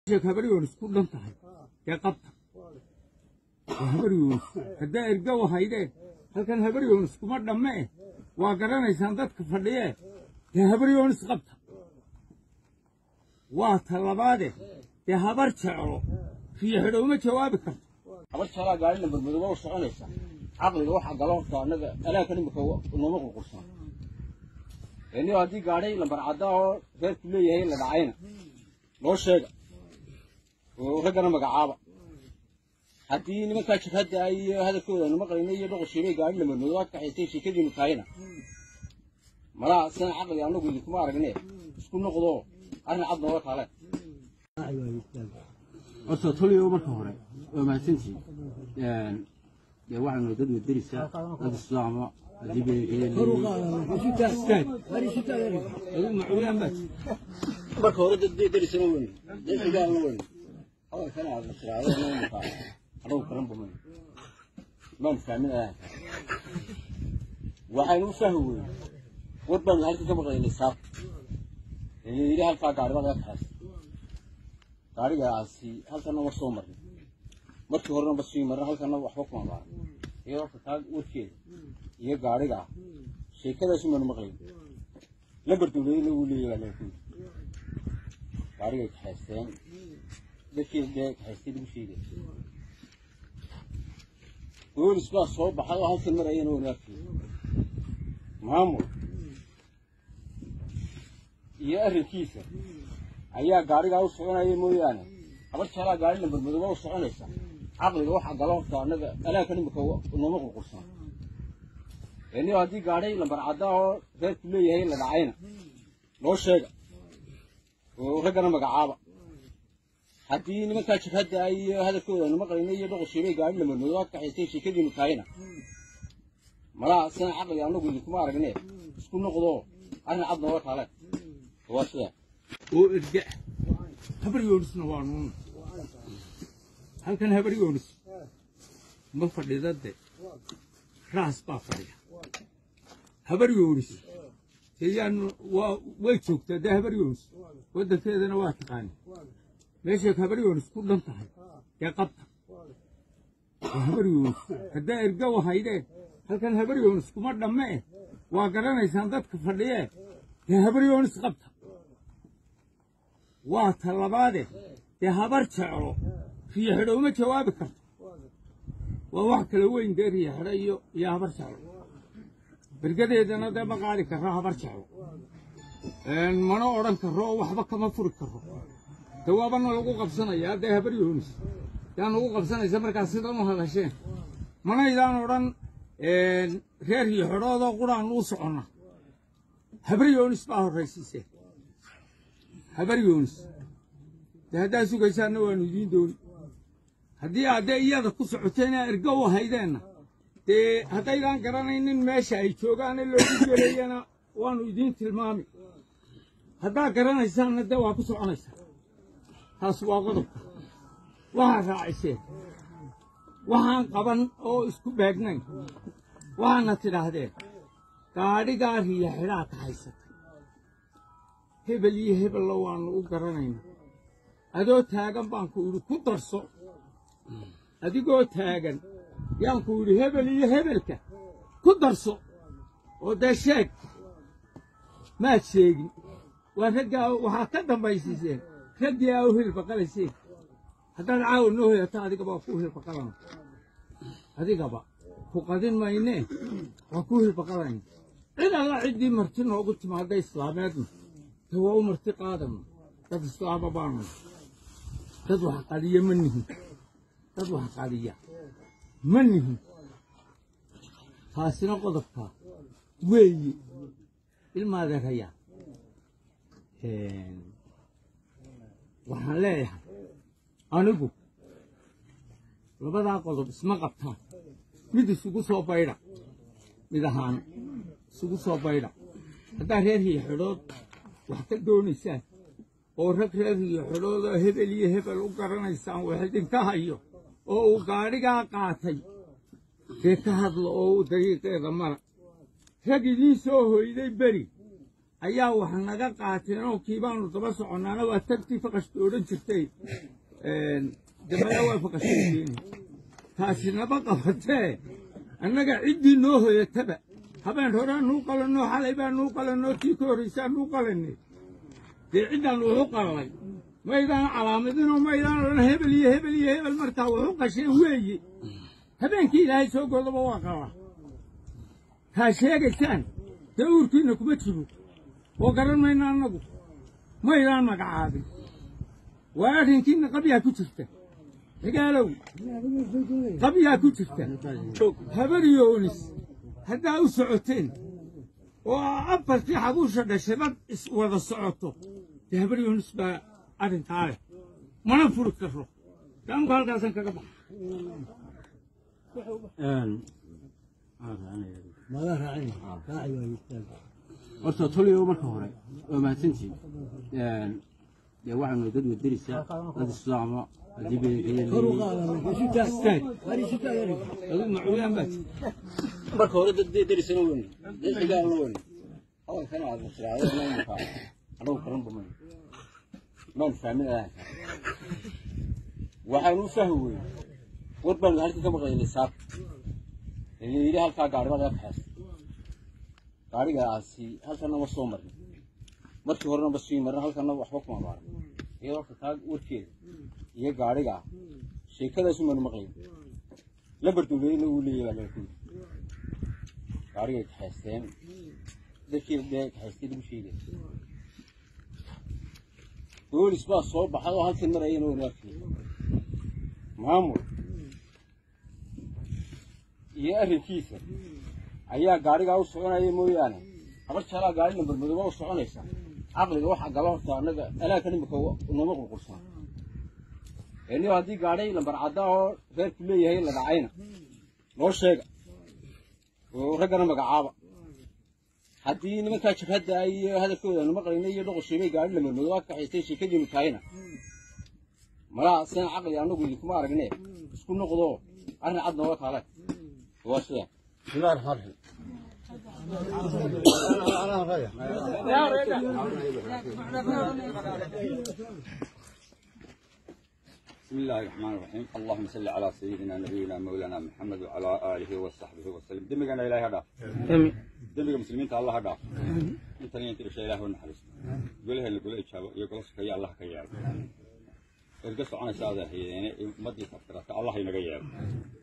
sheek habaryoon isku dhan tahay dee qabta waa habaryoon haddaa erga wahaydeen halkan habaryoon iskuma dhamme eh waa garanaysaan dadka fadhiyee dee habaryoon isqabta waa talabaade dee habar jeclo riixidho uma jawaabi karto habar jalaa gaari nambar madooba u soconaysa caqliga waxa galo horta annaga alaaka nimika nooma qurqursan eniyo haddii gaadhay lambar cadda oo reerku leeyahay la dhacayna loo sheega oo raggana magacaaba haddii nimankaa jabhadda ah iyo hadalkooda nima qayna iyo dhoqoshiibay gaari lambar madoobaad ka haystay sheekadiinu tahayna malaa sidan caqli annagu idinkuma aragne isku noqdo arrin cad nooga kaale horta toliyo marka hore waa mahadsantihiin dee waxaanu dad wadarisa dad islaama marka hore dad darisana weyn dad xigaana weyn hadalkana aad tiraahdo anagu karan buman maan fahmin ayaa waxaynu u fahmi weyn war baanu halkan ka maqlaynay saab yidhi halkaa gaari baa laga kaxaystay gaarigaasi halkana war soo marnay markii horena ba sii marna halkana waxba kuma baaran iyo horta taa warkeeda iyo gaariga ah sheekadaasi maanu maqlayn lambar dowladina wuu leeyahay baa laga kuyidhi gaarigay kaxaysteen dadkii dee kaxaystay lagu sheegay boolis baa soo baxay oo halkan marayana waanu arkay maamul iyo arrinkiisa ayaa gaarigaa u soconaya mooyaane habar jalaa gaari lambar madooba u soconaysa caqliga waxa galo horta annaga alaaka nimika nooma qurqursan eniyo haddii gaadhay lambar cadda oo reerku leeyahay la dhacayna loo sheega oo raggana magacaaba haddii nimankaa jabhadda ah iyo hadalkooda nima qayna iyo dhoqoshiibay gaari lambar madoobaad ka haystay sheekadiinu tahayna malaa sidan caqli annagu idinkuma aragne isku noqdo arrin cad nooga kaale waa sidaa oo erga ah habaryoonisna waa nuuna halkan habaryoonis ma fadhida de raas baa fadhiya habaryoonis deyaan waa way joogtaa dee habaryoonis waddankeedana waa taqaani meeshay habaryoonis ku dhan tahay dee qabta waa habaryoonis haddaa erga wahaydeen halkan habaryoonis kuma dhamme eh waa garanaysaan dadka fadhiyee dee habaryoonis qabta waa talabaade dee habar jeclo riixidho uma jawaabi karto waa wax kala weyn dee riixidho iyo iyo habar jeclo bergadeedana dee ma qaadi karro habar jeclo mana odhan karro oo waxba kama furi karro dawaabana lagu qabsanayaa dee habar yoonis yaa nagu qabsanaysa markaas sidan u hadasheen manaydaan odhan reer riixidhoodoo quraan uu soconna habar yoonis baa horraysiiseen habar yoonis dee haddaad sugaysaanna waannu idiin dooni haddii aad dee iyada ku socoteen ee ergo u haydeenna dee haddaydaan garanaynin meesha ay joogaane loogu gelayana waannu idiin tilmaami haddaad garanaysaanna dee waa ku soconaysaa taas waa qodobka waxaad raaciseen waxaan qaban oo isku beegnayn waxaadna tidhaahdeen gaadhigaa riya xidhaa ka haysata hebel iyo hebella waannu u garanayna adoo taagan baan ku idhi ku darso adigoo taagan yaan ku idhi hebel iyo hebelka ku darso oo dee sheeg maad sheegin waa raggaa waxaad ka dambaysiiseen raggii aa u hilbaqalayseen haddaad caawa noo hoyata adigaba waa kuu hilbaqalana adigaba ku qadin maynee waa kuu hilbaqalayna cid alla ciddii marti noogu timaadda islaameedna de waa u marti qaadana dad islaama baanu dad wax qadiya ma nihin dad wax qadiya ma nihin taasina qodobka weeye ilmaadeeraya waxaan leeyahay anigu labadaa qodob isma qabtaan mid isugu soo baydha mid ahaan isugu soo baydha haddaa reer riixidhood wax ka doonaysaan oo rag reer riixidhood oo hebel iyo hebel u garanaysaan wax idinka hayo oo uu gaadhigaa qaatay dee ka hadla oo u dariiqeeda mara rag idiin soo hoyday beri ayaa wax naga qaateen oo kii baanu daba soconnaana waa tagtii faqashta odhan jirtay dambeya waa faqashaykeeni taasi naba qabatee annaga ciddii noo hoyataba habeen horaa nuu qalannoo xalay baa nuu qalannoo tii ka horraysaa nuu qalannay dee ciddaan wuxu qallay maydaan calaamadinoo maydaan odhan hebel iyo hebel iyo hebel markaa wuxu qasheen weeye habeenkii ilaahay soo goodaba waa qaba taa sheegaysaan dee uurkiinna kuma jiro oo garan mayna annagu maydaan magacaabin waa arrinkiinna qabyaa ku jirta xigaalow qabyaa ku jirta habaryoonis haddaa u socoteen oo afartii xabuusha dhashay dad is wada socoto dee habaryoonis baa arrintaa leh mana furi karo daamku halkaasan kaga baxa horta toliyo marka hore waa mahadsantihin dee waxaanu dad wadarisa dad islaama haddii adigu macuulaan baad marka hore dad derisana weyne dad xigaalna weyne hadalkana aad tiraahdo maamulka anagu karanba mayno maan fahmin ahaanka waxaanu u fahmi weyne war baanu halkii ka maqlaynay saab ee yidhi halkaa gaari baa laga kaxaystay gaarigaasi halkana ma soo marin markii horena ma sii marin halkana waxba kuma baaran iyadoo horta taa warkeeda iyo gaariga sheekadaasu maanu maqlayn lambar dowladna uu leeyahay baa laga kuyidhi gaarigay kaxaysteen dadkii dee kaxaystay lagu sheegay boolis baa soo baxay oo halkan marayana waynu arkay maamul iyo arrinkiisa ayaa gaarigaa u soconaya mooyaane habar jaalaa gaari lambar madooba u soconaysa caqliga waxa gala horta annaga alaaka nimika nooma qurqursan eniyo haddii gaadhay lambar cadda oo reerku leeyahay la dhacayna noo sheega oo raggana magacaaba haddii nimankaa jabhadda iyo hadalkooda nu maqlayna iyo dhoqosheebay gaadhi lambar madooba ka kaxaystay sheekadiinu tahayna malaa sina caqli annagu idinkuma aragne isku noqdo arrin cad nooga kaale waa sidaa bismillahi raxmaan raxiim بسم الله الرحمن الرحيم اللهم صل على سيدنا نبينا مولانا محمد وعلى اله وصحبه وسلم دمجنا الهي هذا دمج المسلمين الله هذا انت انت شيء الله ونحرس قولها اللي قول ايش يقول يا الله كيال ارقص عن ساده هي يعني مدي فتره الله ينقيا